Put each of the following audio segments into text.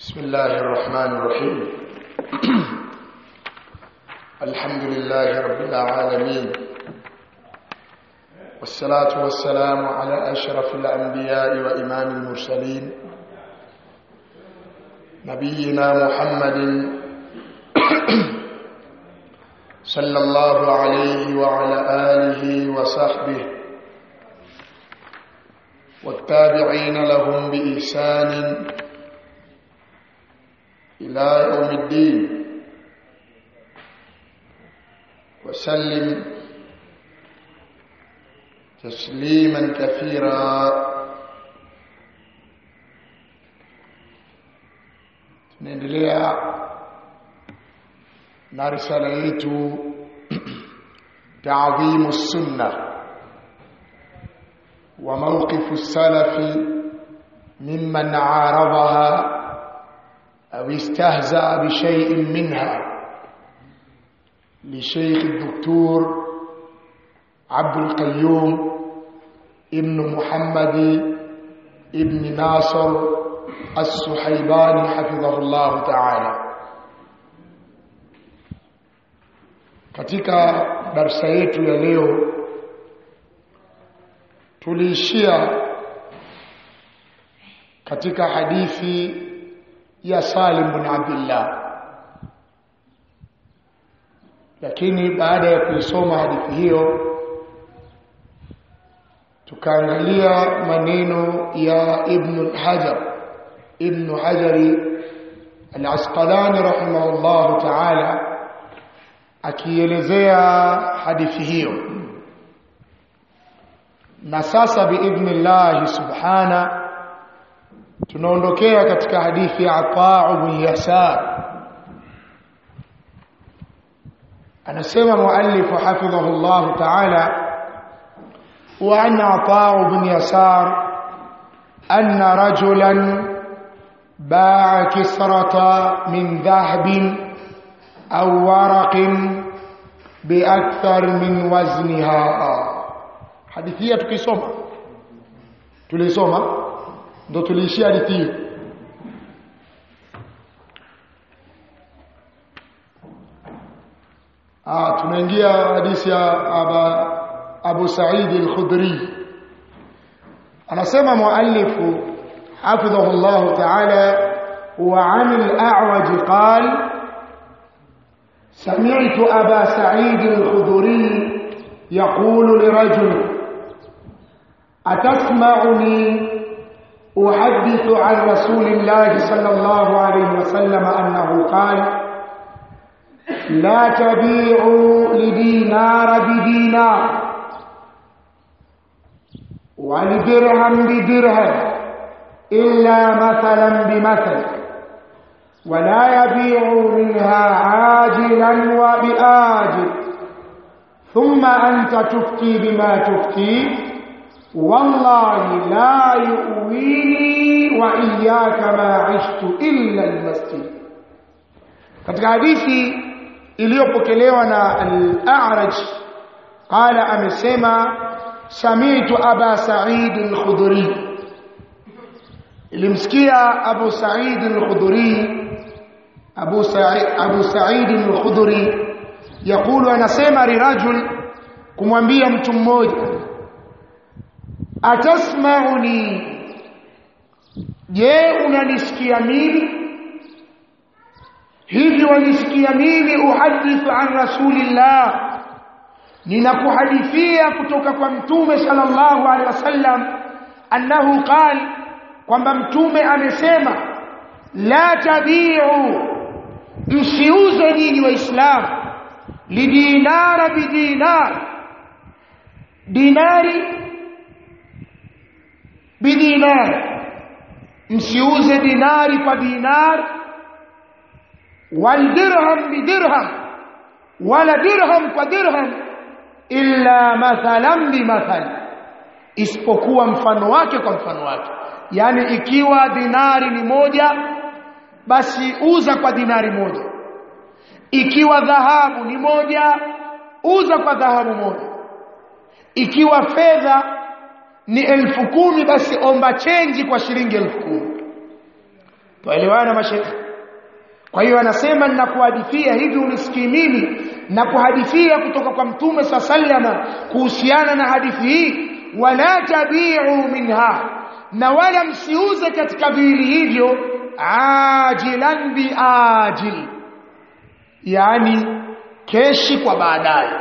بسم الله الرحمن الرحيم الحمد لله رب العالمين والصلاة والسلام على أشرف الأنبياء وإمام المرسلين نبينا محمد صلى الله عليه وعلى آله وصحبه والتابعين لهم بإحسان إلى يوم الدين وسلم تسليما كثيرا tunaendelea na risala yetu taadhimu sunna wa mawqifu salafi mimman aaradaha أو استهزأ بشيء منها لشيخ الدكتور عبد القيوم ابن محمد ابن ناصر السحيباني حفظه الله تعالى katika darsa yetu ya leo tuliishia katika hadithi ya Salim bin Abdullah lakini baada ya kuisoma hadithi hiyo tukaangalia maneno ya Ibn Hajar Ibn Hajari Al-Asqalani rahimahullah ta'ala akielezea hadithi hiyo na sasa biidhnillah subhana tunaondokea katika hadithi ya Ataa bin Yasar anasema muallif hafidhahu Allah ta'ala wa anna Ataa bin Yasar anna rajulan باع كسرة من ذهب أو ورق بأكثر من وزنها حديثية tukisoma tulisoma ndo tuliishia hadithi hiyo ah tunaingia hadithi ya aba Abu Sa'id al-Khudri anasema muallifu حفظه الله تعالى وعن الأعوج قال سمعت أبا سعيد الخدري يقول لرجل أتسمعني أحدث عن رسول الله صلى الله عليه وسلم أنه قال لا تبيعوا لدينار بدينار ولدرهم بدرهم إلا مثلا بمثل ولا يبيع منها عاجلا وبآجل ثم أنت تفتي بما تفتي والله لا يؤويني وإياك ما عشت إلا المسجد katika hadithi iliyopokelewa na al-A'raj qala amesema samitu aba Sa'id al-Khudri ilimsikia Abu Sa'id al-Khudri Abu Sa'id Abu Sa'id al-Khudri yakulu anasema lirajul kumwambia mtu mmoja atasmauni je unanisikia mimi hivi wanisikia mimi uhadithu an rasulillah ninakuhadithia kutoka kwa mtume sallallahu alaihi wasallam annahu qala kwamba mtume amesema la tabiu msiuze nyinyi waislamu lidinara bidinar dinari bidinar msiuze dinari kwa dinar waldirham bidirham wala dirham kwa dirham illa mathalan bimathal isipokuwa mfano wake kwa mfano wake yani ikiwa dinari ni moja basi uza kwa dinari moja ikiwa dhahabu ni moja uza kwa dhahabu moja ikiwa fedha ni elfu kumi basi omba chenji kwa shilingi elfu kumi tuelewana mashekhe kwa hiyo anasema ninakuhadithia hivi unisikii mimi na kuhadithia kutoka kwa mtume saa sallama kuhusiana na hadithi hii wala tabiu minha na wala msiuze katika viwili hivyo ajilan biajil yani keshi kwa baadaye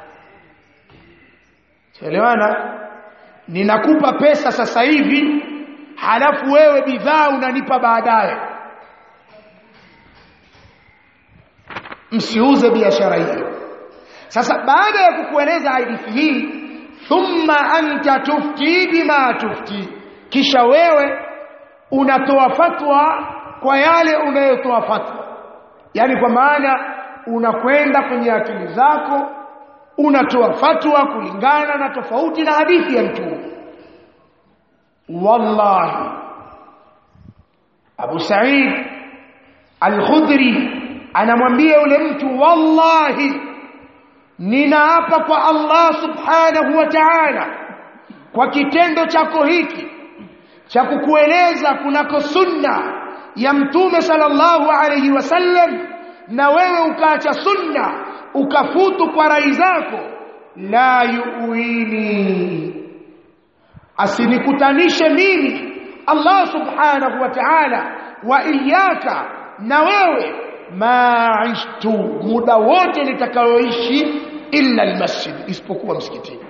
elewana ninakupa pesa sasa hivi halafu wewe bidhaa unanipa baadaye msiuze biashara hiyo sasa baada ya kukueleza hadithi hii thumma anta tufti bima tufti kisha wewe unatoa fatwa kwa yale unayotoa fatwa yani kwa maana unakwenda kwenye akili zako unatoa fatwa kulingana na tofauti na hadithi ya mtume wallahi Abu Sa'id Al-Khudri anamwambia yule mtu wallahi ninaapa kwa Allah subhanahu wa ta'ala kwa kitendo chako hiki cha kukueleza kunako sunna ya mtume sallallahu alayhi wasallam na wewe ukaacha sunna ukafutu kwa rai zako la yuwini asinikutanishe mimi Allah subhanahu wa ta'ala wa iyaka na wewe maishtu muda wote nitakayoishi illa almasjid isipokuwa msikitini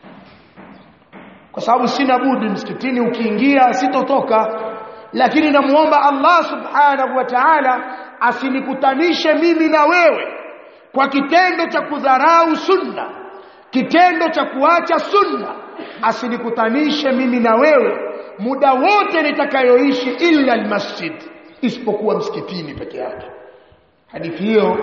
kwa sababu sina budi msikitini ukiingia sitotoka lakini namuomba Allah subhanahu wa ta'ala asinikutanishe mimi na wewe kwa kitendo cha kudharau sunna kitendo cha kuacha sunna asinikutanishe mimi na wewe muda wote nitakayoishi illa almasjid isipokuwa msikitini peke yake hadithi hiyo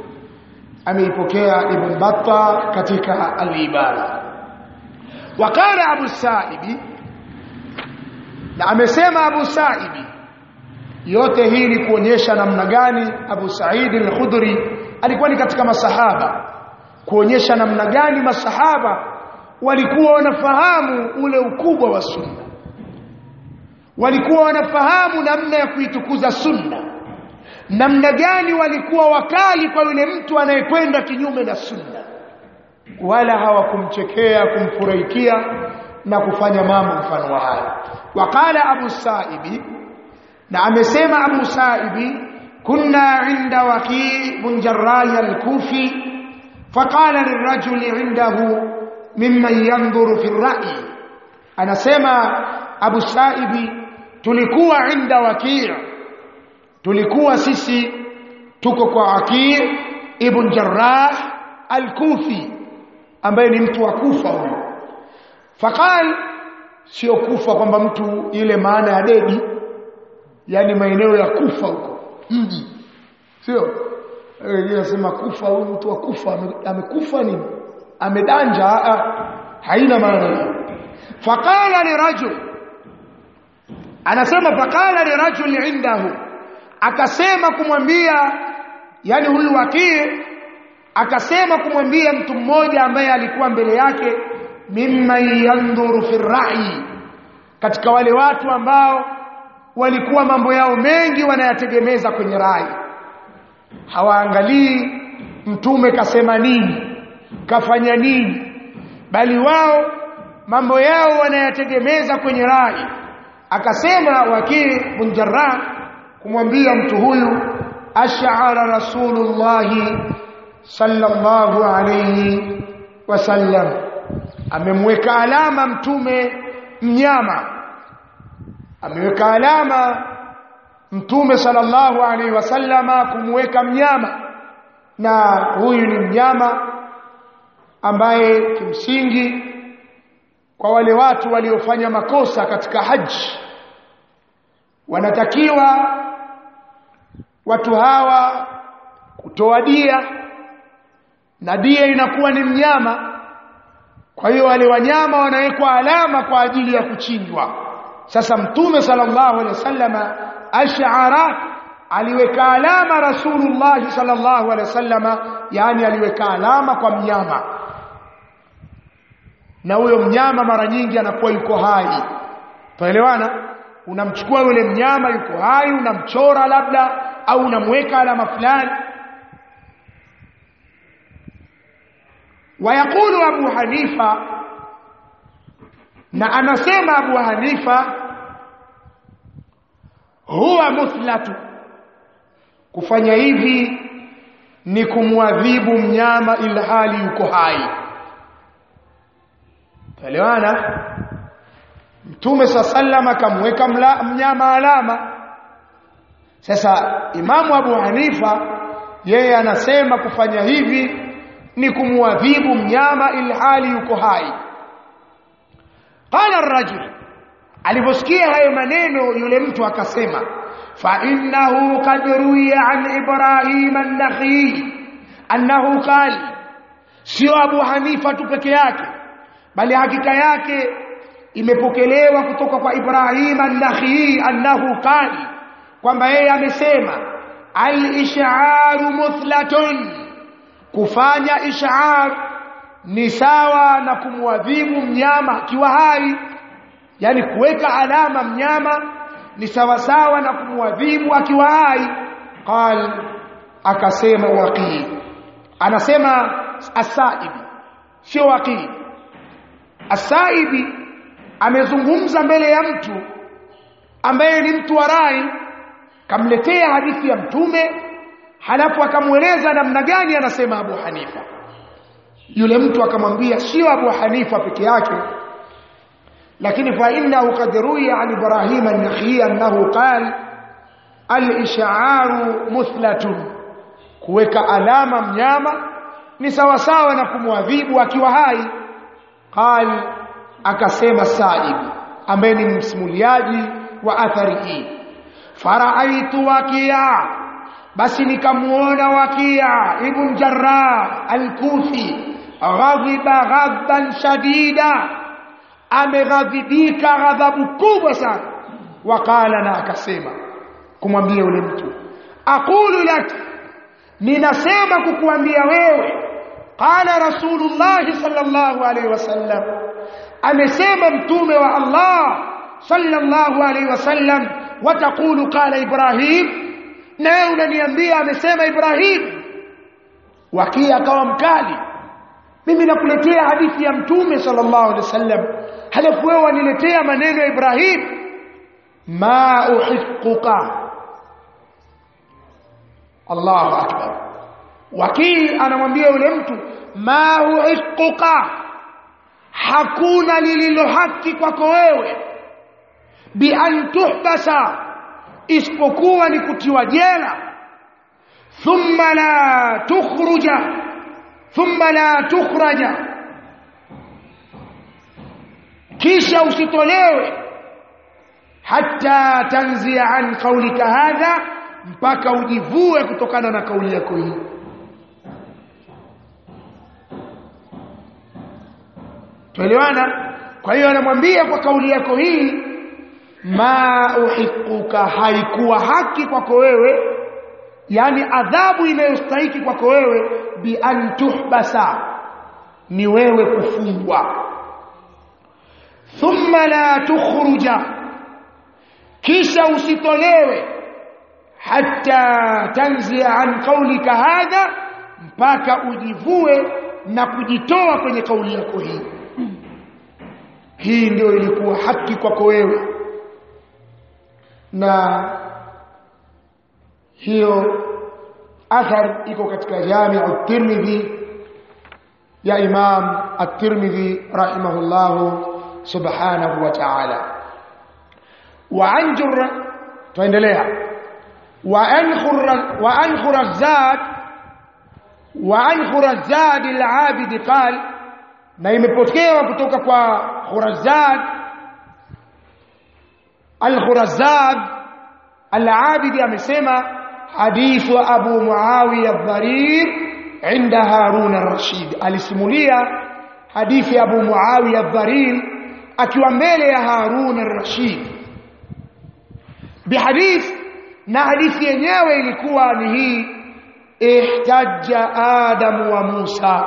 ameipokea ibn batta katika al-ibada wakala abu saibi na amesema abu saibi yote hii ni kuonyesha namna gani abu saidi al-khudri alikuwa ni katika masahaba kuonyesha namna gani masahaba walikuwa wanafahamu ule ukubwa wa sunna walikuwa wanafahamu namna ya kuitukuza sunna namna gani walikuwa wakali kwa yule mtu anayekwenda kinyume na sunna wala hawakumchekea kumfurahikia na kufanya mambo mfano wa haya waqala abu saibi na amesema abu saibi kunna inda waqi bin jarrah al-kufi faqala lirajuli indahu mimman yanzuru fi ar-ra'i anasema abu saibi tulikuwa inda waqi' tulikuwa sisi tuko kwa Aqil ibn Jarrah al-Kufi ambaye ni mtu wa Kufa huyo faqal sio Kufa kwamba mtu ile maana ya dedi yani maeneo ya Kufa huko mji sio yeye anasema Kufa huyu mtu wa Kufa amekufa nini amedanja haina maana hiyo faqala li rajul anasema faqala li rajul indahu akasema kumwambia yani huyu wakii akasema kumwambia mtu mmoja ambaye alikuwa mbele yake mimman yandhuru fi rai katika wale watu ambao walikuwa mambo yao mengi wanayategemeza kwenye rai hawaangalii mtume kasema nini kafanya nini bali wao mambo yao wanayategemeza kwenye rai akasema wakii bin jarrah kumwambia mtu huyu ash'ara rasulullah sallallahu alayhi wasallam amemweka alama mtume mnyama ameweka alama mtume sallallahu alayhi wasallama kumweka mnyama na huyu ni mnyama ambaye kimsingi kwa wale watu waliofanya makosa katika haji wanatakiwa watu hawa kutoa dia na dia inakuwa ni mnyama kwa hiyo wale wanyama wanawekwa alama kwa ajili ya kuchinjwa sasa mtume sallallahu alaihi wasallama ash'ara aliweka alama rasulullah sallallahu alaihi wasallama yani aliweka alama kwa mnyama na huyo mnyama mara nyingi anakuwa yuko hai tuelewana unamchukua yule mnyama yuko hai unamchora labda au unamweka alama fulani wayaqulu abu hanifa na anasema abu hanifa huwa muthlatu kufanya hivi ni kumwadhibu mnyama ilhali yuko hai elewana mtume saa sallam akamweka mnyama alama sasa imamu abu hanifa yeye anasema kufanya hivi ni kumwadhibu mnyama ilhali yuko hai qala ar-rajul aliposikia hayo maneno yule mtu akasema fa innahu qad ruwiya an ibrahim an-nakhi annahu qala sio abu hanifa tu peke yake bali hakika yake imepokelewa kutoka kwa ibrahim an-nakhi annahu qala kwamba yeye amesema al-ish'aru muthlatun kufanya ish'ar ni sawa na kumwadhibu mnyama akiwa hai yani kuweka alama mnyama ni sawa sawa na kumwadhibu akiwa hai qal akasema waqi anasema asaibi sio waqi asaibi amezungumza mbele ya mtu ambaye ni mtu wa rai kamletea hadithi ya mtume halafu akamweleza namna gani anasema Abu Hanifa yule mtu akamwambia sio Abu Hanifa peke yake lakini fa innahu qad ruwiya an Ibrahim an-Nakhi annahu qala al-ish'aru muthlatun kuweka alama mnyama ni sawa sawa na kumwadhibu akiwa hai qal akasema Sa'id ambaye ni msimuliaji wa athari hii faraaitu wakia basi nikamuona wakia ibn jarrah al-kufi ghadhiba ghadban shadida ameghadhibika ghadhabu kubwa sana wakala na akasema kumwambia yule mtu aqulu lak ninasema kukuambia wewe qala rasulullah sallallahu alaihi wasallam amesema mtume wa Allah sallallahu alaihi wasallam wataqulu qala ibrahim na wewe unaniambia amesema ibrahim wakia akawa mkali mimi nakuletea hadithi ya mtume sallallahu alaihi wasallam halafu wewe waniletea maneno ya ibrahim ma uhiquka Allahu akbar wakii anamwambia yule mtu ma uhiquka hakuna lililo haki kwako wewe bi an tuhbasa isipokuwa ni kutiwa jela thumma la tukhruja thumma la tukhraja kisha usitolewe hatta tanzia an qaulika hadha mpaka ujivue kutokana na kauli yako hii tuelewana kwa hiyo anamwambia kwa kauli yako hii ma uhiquka haikuwa haki kwako wewe yani adhabu inayostahiki kwako wewe bi an tuhbasa ni wewe kufungwa thumma la tukhruja kisha usitolewe hatta tanzia an qaulika hadha mpaka ujivue na kujitoa kwenye kauli yako hii hii ndio ilikuwa haki kwako wewe na hiyo athar iko katika jami'u tirmidhi ya imam at-tirmidhi rahimahullah subhanahu wa ta'ala wa an jurra tuendelea wa an khurra wa an khurazad wa an khurazad al-abid qal na imepokewa kutoka kwa khurazad al-khurazad al-abid amesema hadithu abu muawiya ad-dharir inda harun ar-rashid alisimulia hadithi abu muawiya ad-dharir akiwa mbele ya harun ar-rashid bihadith na hadithi yenyewe ilikuwa ni hii ihtajja adam wa musa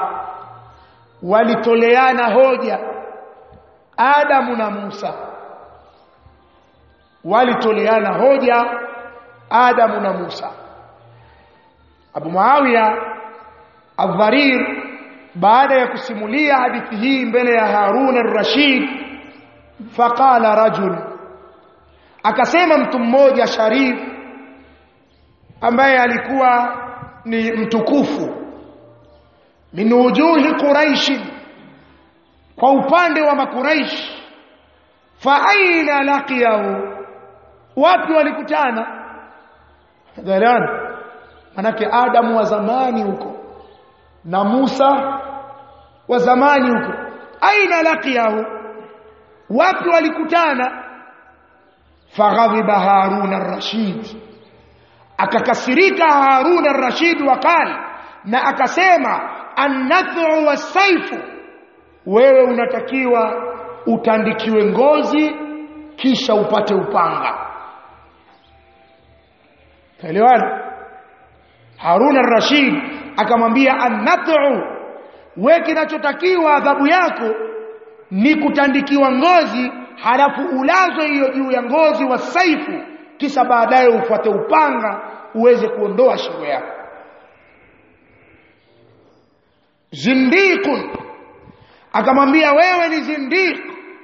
walitoleana hoja adamu na musa walitoleana hoja Adamu na Musa Abu Muawiya Adh-Dharir baada ya kusimulia hadithi hii mbele ya Harun ar-Rashid faqala rajul akasema mtu mmoja sharif ambaye alikuwa ni mtukufu min wujuhi quraish kwa upande wa makuraish fa aina laqiyahu wapi walikutana dalana manake adamu wa zamani huko na Musa wa zamani huko aina laqiyahu wapi walikutana faghadhiba harun ar-rashid akakasirika harun ar-rashid wakali na akasema annathu wasaifu wewe unatakiwa utandikiwe ngozi kisha upate upanga Elewana Harun ar-Rashid akamwambia annathu we kinachotakiwa adhabu yako ni kutandikiwa ngozi halafu ulazwe hiyo juu ya ngozi wa saifu kisha baadaye ufuate upanga uweze kuondoa shingo yako zindiqun akamwambia wewe ni zindiq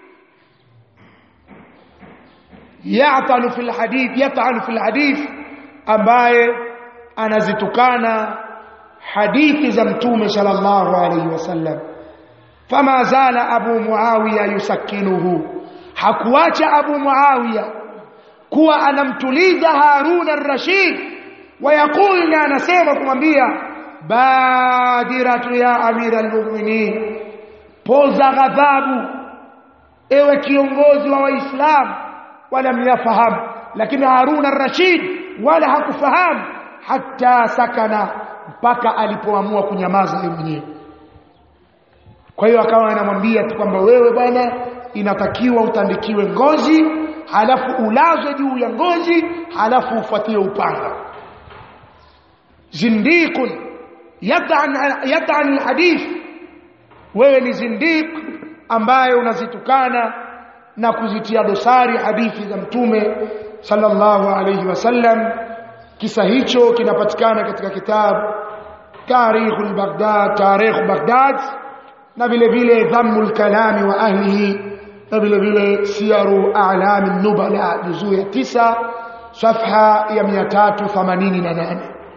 ya'tanu fil hadith yat'anu fil hadith ambaye anazitukana hadithi za mtume sallallahu alayhi wasallam fama zala abu muawiya yusakinuhu hakuacha abu muawiya kuwa anamtuliza harun ar-rashid wayaqul na anasema kumwambia badiratu ya amira al-mu'minin poza ghadhabu ewe kiongozi wa waislamu wala myafahamu lakini harun ar-rashid wala hakufahamu hata sakana mpaka alipoamua kunyamaza yeye mwenyewe kwa hiyo akawa anamwambia tu kwamba wewe bwana inatakiwa utandikiwe ngozi halafu ulazwe juu ya ngozi halafu ufuatie upanga zindiqun yat'an yat'an alhadith wewe ni zindiq ambaye unazitukana na kuzitia dosari hadithi za mtume sallallahu alayhi wasallam kisa hicho kinapatikana katika kitabu Tarikhul Baghdad Tarikh Baghdad na vile vile Dhammul Kalami wa ahlihi na vile vile Siyaru A'lam an-Nubala juzuu ya 9 safha ya 388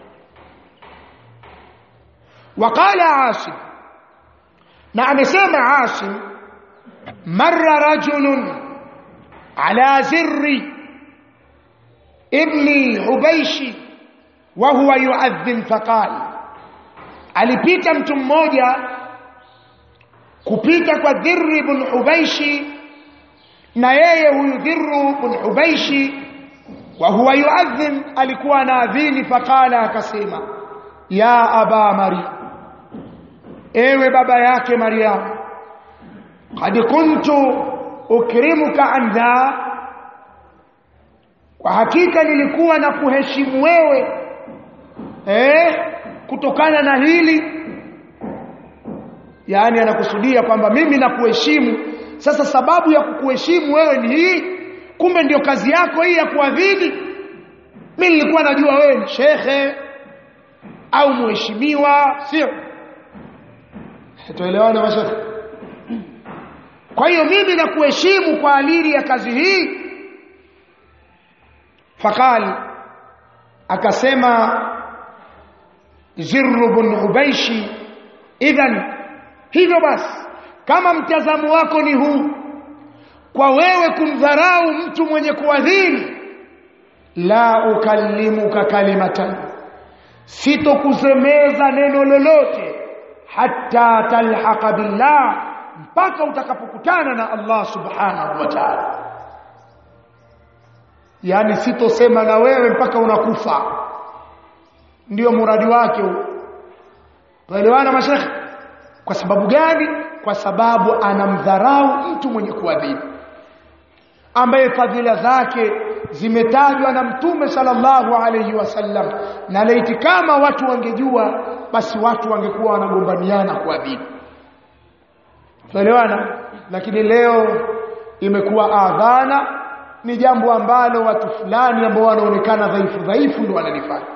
وقال عاصم na amesema Asim marra rajulun ala zirri ibni Hubayshi wa huwa yuadhin faqal alipita mtu mmoja kupita kwa Dhirr ibn Hubayshi na yeye huyu Dhirr ibn Hubayshi wa huwa yuadhin alikuwa anaadhini faqala akasema ya aba Maryam ewe baba yake Maryam qad kuntu ukrimuka an dha kwa hakika nilikuwa na kuheshimu wewe eh kutokana na hili yaani anakusudia kwamba mimi nakuheshimu sasa sababu ya kukuheshimu wewe ni hii kumbe ndio kazi yako hii ya kuadhini mimi nilikuwa najua wewe ni shekhe au mheshimiwa sio tuelewane mashekhe kwa hiyo mimi nakuheshimu kwa alili ya kazi hii fakali akasema Zirr bin Ubaishi idhan hivyo basi kama mtazamo wako ni huu kwa wewe kumdharau mtu mwenye kuadhini la ukallimuka kalimatan sitokusemeza neno lolote hatta talhaqa billah mpaka utakapokutana na Allah subhanahu wa ta'ala yani sitosema na wewe mpaka unakufa ndio muradi wake huo tuelewana mashekhe kwa sababu gani kwa sababu anamdharau mtu mwenye kuadhibu ambaye fadhila zake zimetajwa na mtume sallallahu alayhi wasallam na laiti kama watu wangejua basi watu wangekuwa wanagombaniana kuadhibu tuelewana lakini leo imekuwa adhana ni jambo ambalo watu fulani ambao wanaonekana dhaifu dhaifu ndio wanalifanya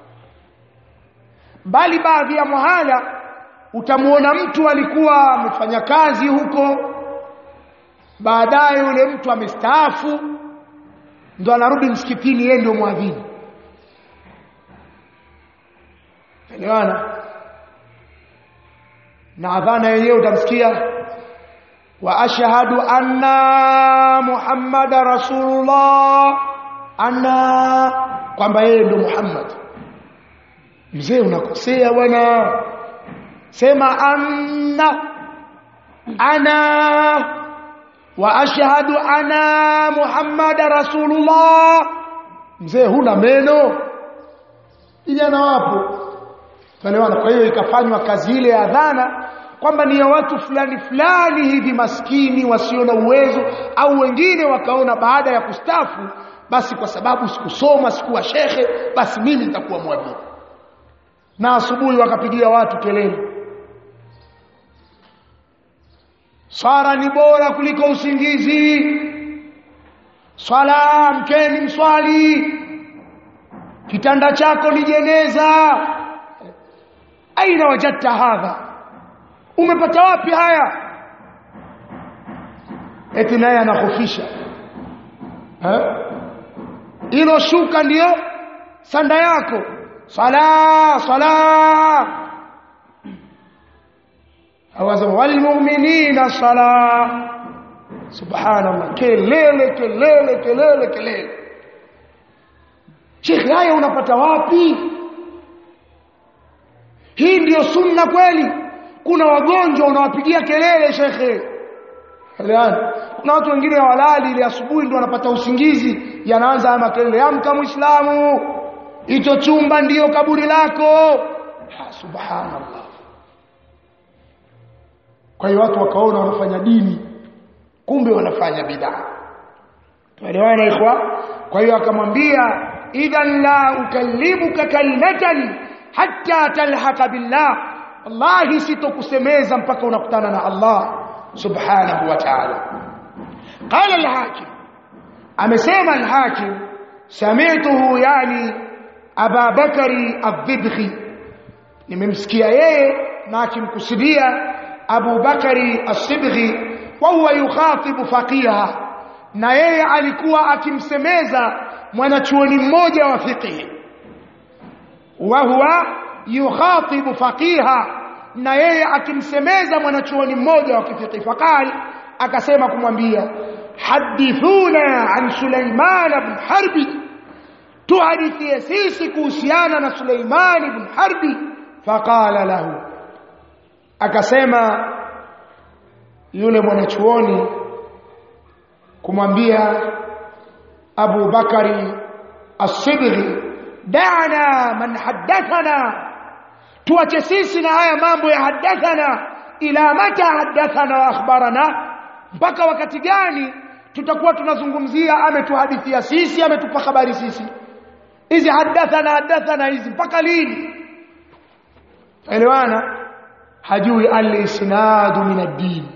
bali baadhi ya mahala utamuona mtu alikuwa amefanya kazi huko baadaye yule mtu amestaafu ndo anarudi msikitini yeye ndio mwadhini elewana na adhana yenyewe utamsikia wa ashhadu anna muhammada rasulullah anna kwamba yeye ndio muhammad mzee unakosea bwana sema anna ana wa ashhadu anna muhammada rasulullah mzee huna meno vijana wapo tuelewana kwa hiyo ikafanywa kazi ile ya adhana kwamba ni ya watu fulani fulani hivi maskini wasio na uwezo au wengine wakaona baada ya kustafu basi kwa sababu sikusoma sikuwa shekhe basi mimi nitakuwa mwadhini na asubuhi wakapigia watu kelele swala ni bora kuliko usingizi swala mkeni mswali kitanda chako ni jeneza aina wajadta hadha umepata wapi haya eti naye anahofisha hilo shuka ndiyo sanda yako sala sala awasema walmu'minina sala subhanallah kelele kelele kelele kelele Sheikh haya unapata wapi hii ndiyo sunna kweli kuna wagonjwa unawapigia kelele shekhe Elewana. kuna watu wengine walali ile asubuhi ndio wanapata usingizi yanaanza haya makelele amka muislamu hicho chumba ndiyo kaburi lako ha, subhanallah kwa hiyo watu wakaona wanafanya dini kumbe wanafanya bid'a tuelewana ikhwa kwa hiyo akamwambia idhan la ukallimuka kalimatan hatta talhaqa billah wallahi sitokusemeza mpaka unakutana na Allah subhanahu wa ta'ala qala al-hakim amesema al-hakim sami'tuhu yani Aba Bakari Ad-Dibghi nimemsikia yeye na akimkusudia Abu Bakari As-Sibghi wa huwa yukhatibu faqiha na yeye alikuwa akimsemeza mwanachuoni mmoja wa fiqh wa huwa yukhatibu faqiha na yeye akimsemeza mwanachuoni mmoja wa fiqh faqal akasema kumwambia hadithuna an Sulaiman ibn Harbi tuhadithie sisi kuhusiana na Suleiman ibn Harbi faqala lahu akasema yule mwanachuoni kumwambia Abu Bakari As-Sidri da'na man haddathana tuache sisi na haya mambo ya haddathana ila mata haddathana wa akhbarana mpaka wakati gani tutakuwa tunazungumzia ametuhadithia sisi ametupa habari sisi hizi hadathana hadathana hizi mpaka lini elewana hajui al-isnadu min ad-din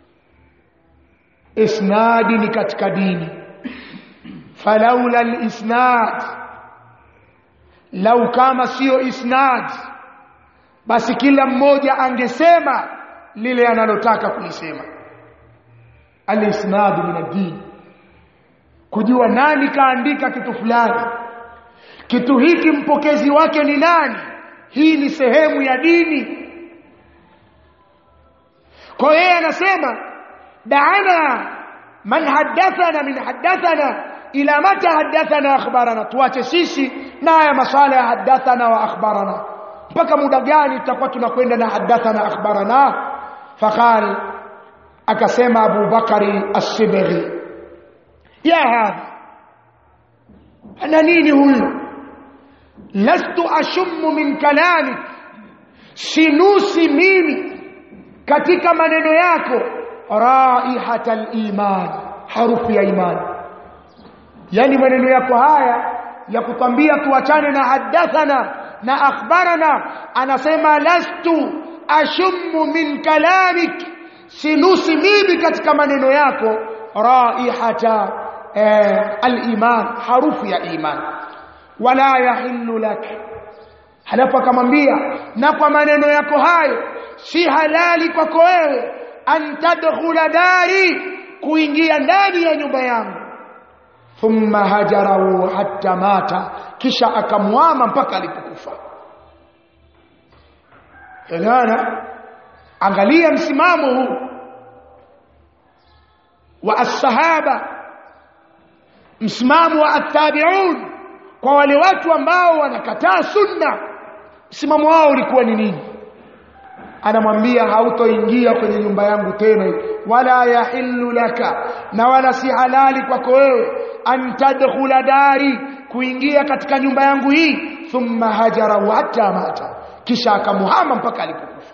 isnadi ni katika dini falaula al-isnad lau kama sio isnad basi kila mmoja angesema lile analotaka kulisema al-isnadu min ad-din kujua nani kaandika kitu fulani kitu hiki mpokezi wake ni nani hii ni sehemu ya dini kwa yeye anasema daana man hadathana min hadathana ila mata hadathana akhbarana tuache sisi na haya masala ya hadathana wa akhbarana mpaka muda gani tutakuwa tunakwenda na hadathana akhbarana faqal akasema Abu Bakari As-Sibghi ya hadha ana nini huyu lastu ashummu min kalamik sinusi mimi katika maneno yako raihata al-iman harufu ya imani yani maneno yako haya ya kutwambia tuachane na hadathana na akhbarana anasema lastu ashummu min kalamik sinusi mimi katika maneno yako raihata eh, al-iman harufu ya iman wala yahillu lak halafu akamwambia na kwa maneno yako hayo si halali kwako wewe an tadkhula dari kuingia ndani ya nyumba yangu thumma hajarahu hatta mata kisha akamwama mpaka alipokufa Elewana angalia msimamo huu wa as-sahaba msimamo wa at-tabi'un kwa wale watu ambao wanakataa sunna msimamo wao ulikuwa ni nini anamwambia hautoingia kwenye nyumba yangu tena wala yahillu laka na wala si halali kwako wewe an tadkhula dari kuingia katika nyumba yangu hii thumma hajara hatta mata kisha akamuhama mpaka alipokufa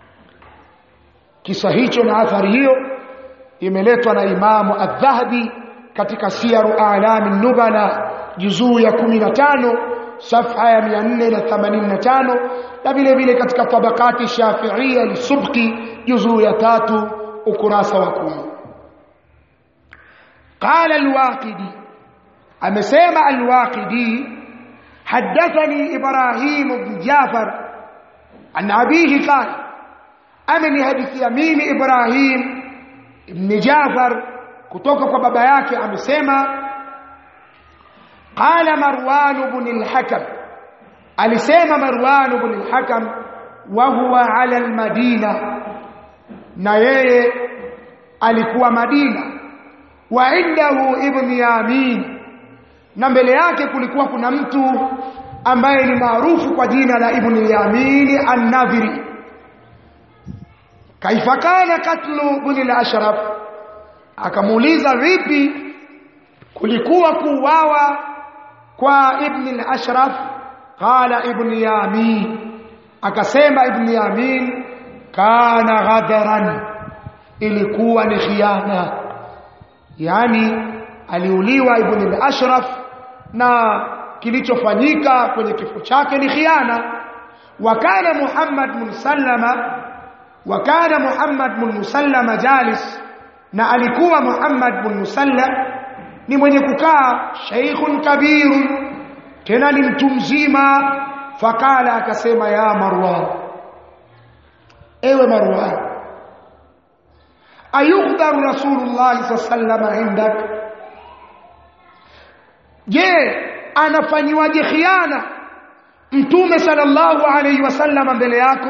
kisa hicho na athari hiyo imeletwa na imamu adh-dhahabi katika siyaru a'lam nubala juzuu ya 15 safha ya 485 na vile vile katika tabakati shafiia lisubki juzuu ya tatu ukurasa wa kumi qala alwaqidi amesema alwaqidi حدثني إبراهيم بن جعفر عن أبيه قال أمني حديث يمين إبراهيم بن جعفر kutoka kwa baba yake amesema قال مروان بن الحكم alisema Marwan ibn al-Hakam wa huwa ala al-Madina na yeye alikuwa Madina wa indahu ibn Yamin na mbele yake kulikuwa kuna mtu ambaye ni maarufu kwa jina la ibn Yamin an-Nadhiri kaifa kana katlu ibn al-Ashraf akamuuliza vipi kulikuwa kuuawa kwa ibn al-Ashraf qala ibn yamin akasema ibn yamin kana ghadharan ilikuwa ni khiana yani aliuliwa ibn al-ashraf na kilichofanyika kwenye kifo chake ni khiana wa kana muhammad bin sallama wa kana muhammad bin musallama jalis na alikuwa muhammad bin musallam ni mwenye kukaa sheikhun kabirun tena ni mtu mzima fakala akasema ya marwan ewe marwan ayukhdharu rasulullah sallallahu indak je anafanyiwaje khiana mtume sallallahu alayhi wasallam mbele yako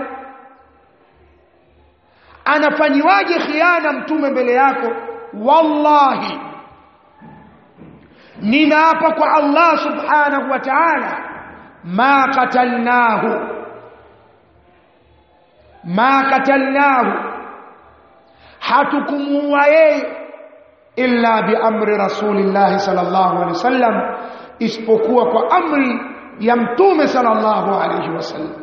anafanyiwaje khiana mtume mbele yako wallahi ninaapa kwa Allah subhanahu wa ta'ala ma qatalnahu ma qatalnahu hatukumuua yeye illa bi amri rasulillah sallallahu alaihi wasallam isipokuwa kwa amri ya mtume sallallahu alaihi wasallam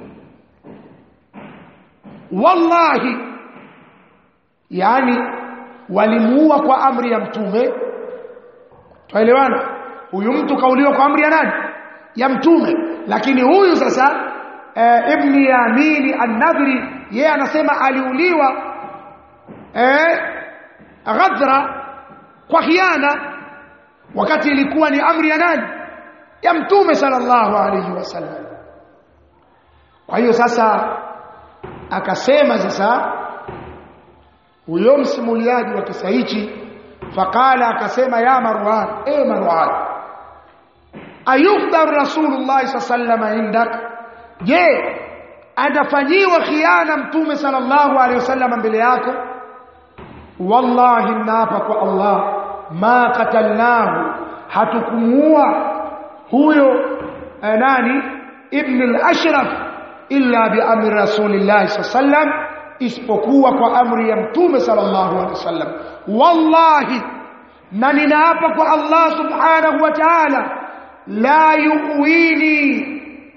wallahi yani walimuua kwa amri ya mtume Tuelewana? Huyu mtu kauliwa kwa amri ya nani? Ya mtume. Lakini huyu sasa e, Ibn Yamini An-Nadhri yeye anasema aliuliwa eh ghadra kwa khiana wakati ilikuwa ni amri ya nani? Ya mtume sallallahu alayhi wasallam. Kwa hiyo sasa akasema sasa huyo msimuliaji wa kisa hichi faqala akasema ya marwan e marwan ayukhdar rasulullah sallallahu indak je anafanyiwa khiana mtume sallallahu alaihi wasallam mbele yako wallahi naapa kwa allah ma qatalnahu hatukumuua huyo nani ibn al-ashraf illa bi amri rasulillah sallallahu alaihi isipokuwa kwa amri ya mtume sallallahu alaihi wasallam wallahi na ninaapa kwa Allah subhanahu wa ta'ala la yuwini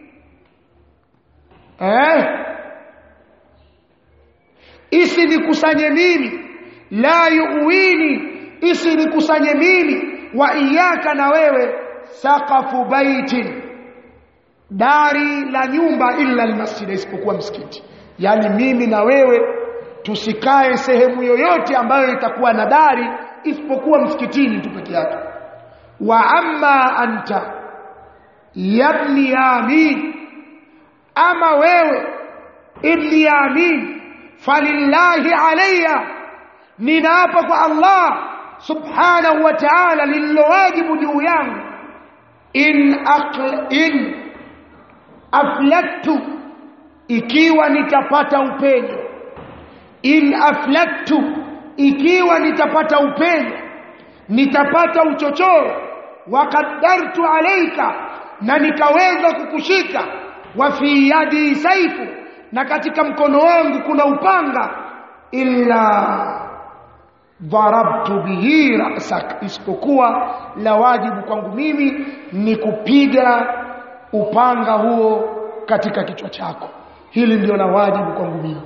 eh isinikusanye mimi la yuwini isinikusanye mimi wa iyaka na wewe saqafu baitin dari la nyumba illa almasjid isipokuwa msikiti yani mimi na wewe tusikae sehemu yoyote ambayo itakuwa na dari isipokuwa msikitini tu peke yake wa amma anta yabni yamin ama wewe ibni yamin falillahi alayya ninaapa kwa Allah subhanahu wa ta'ala lililowajibu juu yangu in aql in aflattu ikiwa nitapata upenyo in aflattu ikiwa nitapata upenyo nitapata uchochoro wa qaddartu alayka na nikaweza kukushika wa fi yadi saifu na katika mkono wangu kuna upanga illa dharabtu bihi ra'sak isipokuwa la wajibu kwangu mimi ni kupiga upanga huo katika kichwa chako hili ndio la wajibu kwangu mimi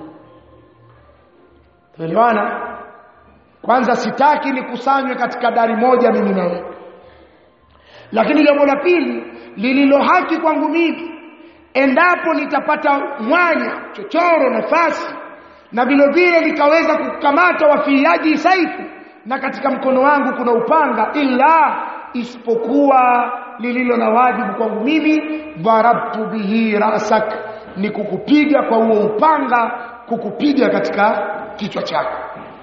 tuelewana kwanza sitaki nikusanywe katika dari moja mimi na wewe lakini jambo la pili lililo haki kwangu mimi endapo nitapata mwanya chochoro nafasi na vile vile nikaweza kukamata wafiaji saifu na katika mkono wangu kuna upanga illa isipokuwa lililo na wajibu kwangu mimi dharabtu bihi rasak ni kukupiga kwa huo upanga kukupiga katika kichwa chako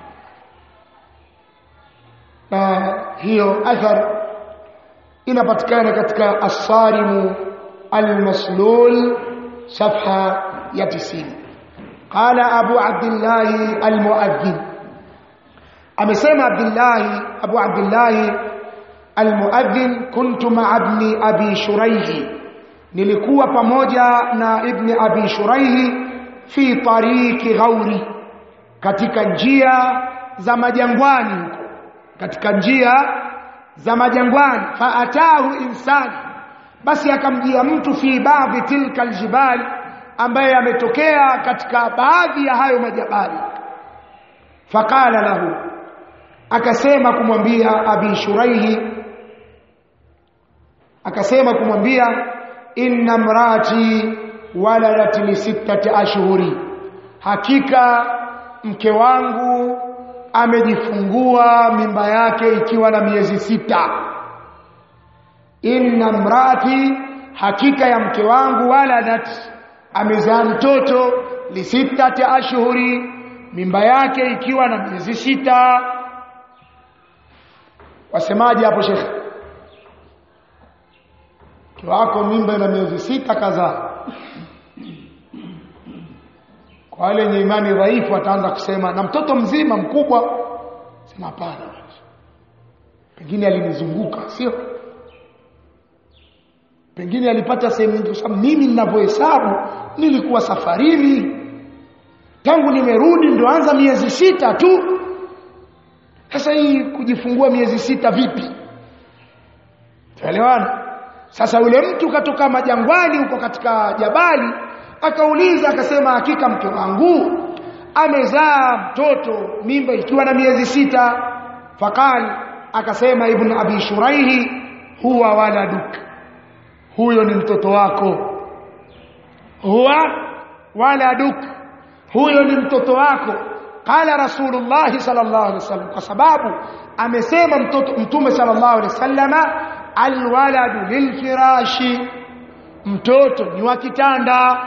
na hiyo athar inapatikana katika asarimu almaslul safha ya 90 qala abu abdullah almuadhdhin amesema abdullah abu abdullah almuadhdhin kuntu ma'a ibni abi shuraihi nilikuwa pamoja na ibni abi shuraihi fi tariqi ghauri katika njia za majangwani huko katika njia za majangwani faatahu insani basi akamjia mtu fi baadhi tilka aljibali ambaye ametokea katika baadhi ya hayo majabali faqala lahu akasema kumwambia abi shuraihi akasema kumwambia inna mrati waladat li sittati ashhuri hakika mke wangu amejifungua mimba yake ikiwa na miezi sita inna mrati hakika ya mke wangu waladat amezaa mtoto li sittati ashhuri mimba yake ikiwa na miezi sita wasemaje hapo shekhe mke wako mimba ina miezi sita kadhaa kwa wale wenye imani dhaifu ataanza kusema na mtoto mzima mkubwa sema hapana pengine alinizunguka sio pengine alipata sehemu nyingi kwa sababu mimi ninavyohesabu nilikuwa safarini tangu nimerudi ndio anza miezi sita tu sasa hii kujifungua miezi sita vipi tuelewana sasa yule mtu katoka majangwani huko katika jabali akauliza akasema hakika mke wangu amezaa mtoto mimba ikiwa na miezi sita faqal akasema ibn abi shuraihi huwa waladuk huyo ni mtoto wako huwa waladuk huyo ni mtoto wako qala rasulullah sallallahu alaihi wasallam kwa sababu amesema mtoto mtume sallallahu alaihi wasallama alwaladu lilfirashi mtoto ni wa kitanda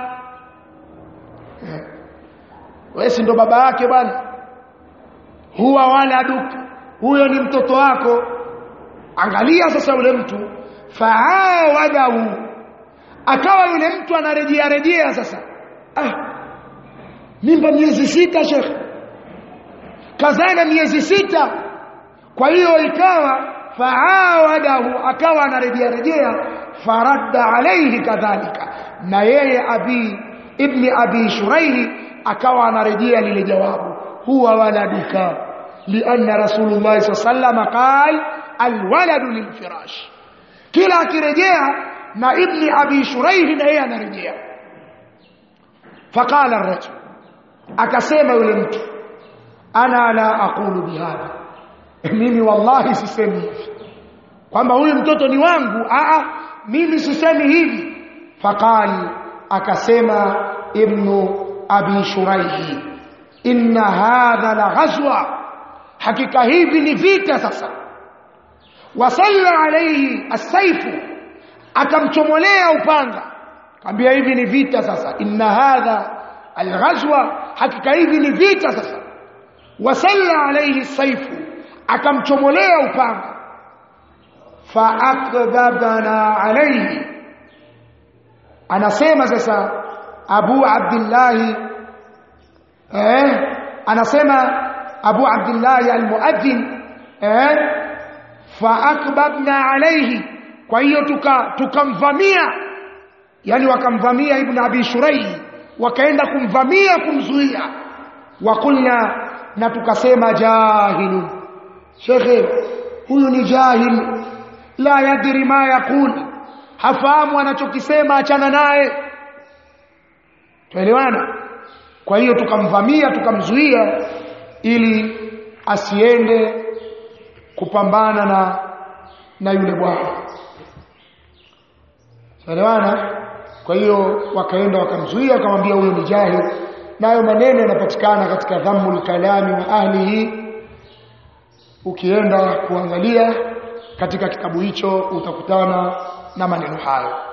wewe si ndo baba yake bwana huwa waladuk huyo ni mtoto wako angalia sasa yule mtu faawadahu akawa yule mtu anarejea rejea sasa ah mimba miezi sita shekhe kazana miezi sita kwa hiyo ikawa faawadahu akawa anarejea rejea faradda alayhi kadhalika na yeye abi ibni abi shuraihi akawa anarejea lile jawabu huwa waladuka lianna rasulullah sallallahu qal alwaladu lilfirash kila akirejea na ibni abi shuraihi na yeye anarejea faqala ar-rajul akasema yule mtu ana la aqulu bihadha mimi wallahi sisemi hivi kwamba huyu mtoto ni wangu a mimi sisemi hivi faqali akasema ibnu abi shuraihi inna hadha la ghazwa hakika hivi ni vita sasa wasalla alayhi asaifu akamchomolea upanga kaambia hivi ni vita sasa inna hadha alghazwa hakika hivi ni vita sasa wasalla alayhi saifu akamchomolea upanga faakdhabana alayhi anasema sasa Abu Abdullah eh anasema Abu Abdullah al-Muadhdhin eh faakbabna alayhi kwa hiyo tuka tukamvamia yani wakamvamia ibn Abi Shurayh wakaenda kumvamia kumzuia wakulna na tukasema jahilu shekhe huyu ni jahil la yadri ma yaqul hafahamu anachokisema achana naye tuelewana kwa hiyo tukamvamia tukamzuia ili asiende kupambana na na yule bwana tuelewana kwa hiyo wakaenda wakamzuia wakamwambia huyo ni jahil nayo maneno yanapatikana katika dhammul kalami wa ahlihi ukienda kuangalia katika kitabu hicho utakutana na maneno hayo